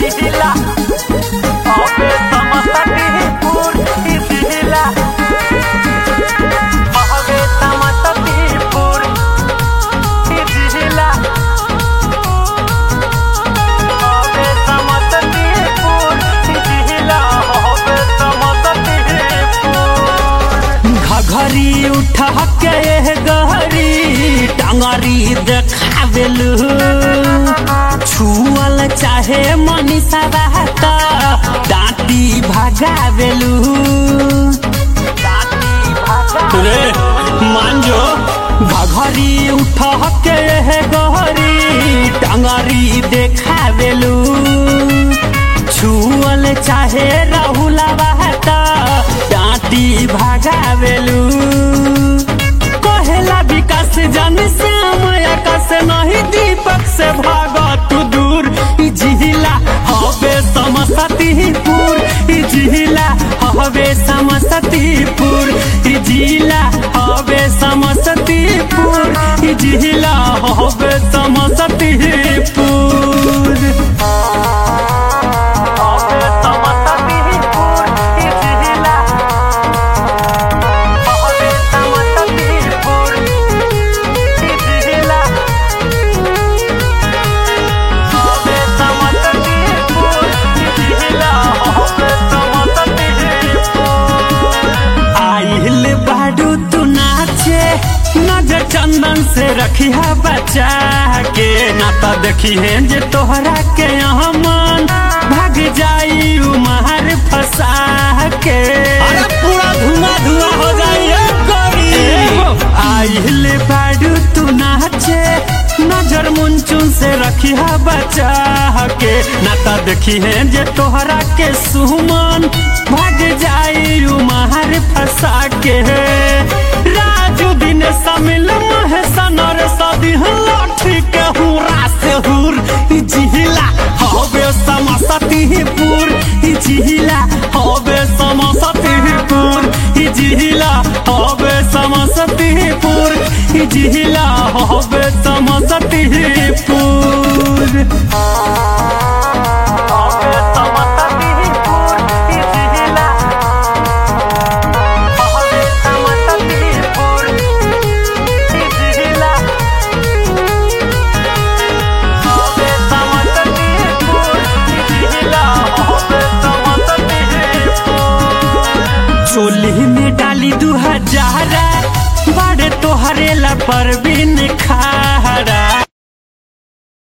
जिला अबे समस्तीपुर ई जिला अबे समस्तीपुर ई जिला अबे समस्तीपुर ई जिला अबे समस्तीपुर घघरी उठा के गहरी टांगरी देखावेलू छुअल चाहे मनीषा बात डांटी भगावेलू रे मांजो घघरी उठा के गहरी टांगरी देखावेलू छुअल चाहे राहुला बात डांटी भगावेलू कहेला विकास जन श्याम आकाश नहीं दीपक से भाग तू दूर ई जिला हवे समस्तीपुर ई जिला हवे समस्तीपुर ई जिला हवे समस्तीपुर ई जिला हवे समस्तीपुर अबे समस्तीपुर ई जिला अबे समस्तीपुर ई जिला अबे समस्तीपुर ई जिला अबे समस्तीपुर आइल बाडू तू नाचे नजर चंदन से रखी है बचा के ना तो देखी है जे तोहरा के यहाँ मन भाग जाई उमहर फंसा के अरे पूरा धुआं धुआं हो जाई गोरी आइल बाडू तू नाचे नजर मुंचुन से रखी है बचा के ना तो देखी है जे तोहरा के सुमन भाग जाई उमहर फंसा के राजू दिन समिल महेशन और सदी लाठी के हुरा से हुर ई जिहिला हवे समस्तीपुर ई जिहिला हवे समस्तीपुर ई जिहिला हवे समस्तीपुर ई जिहिला हवे समस्तीपुर अबे समस्तीपुर ई जिला अबे समस्तीपुर ई जिला अबे समस्तीपुर ई जिला अबे समस्तीपुर चोली में डाली दू हजारा बड़े तोहरे ला परवीन खा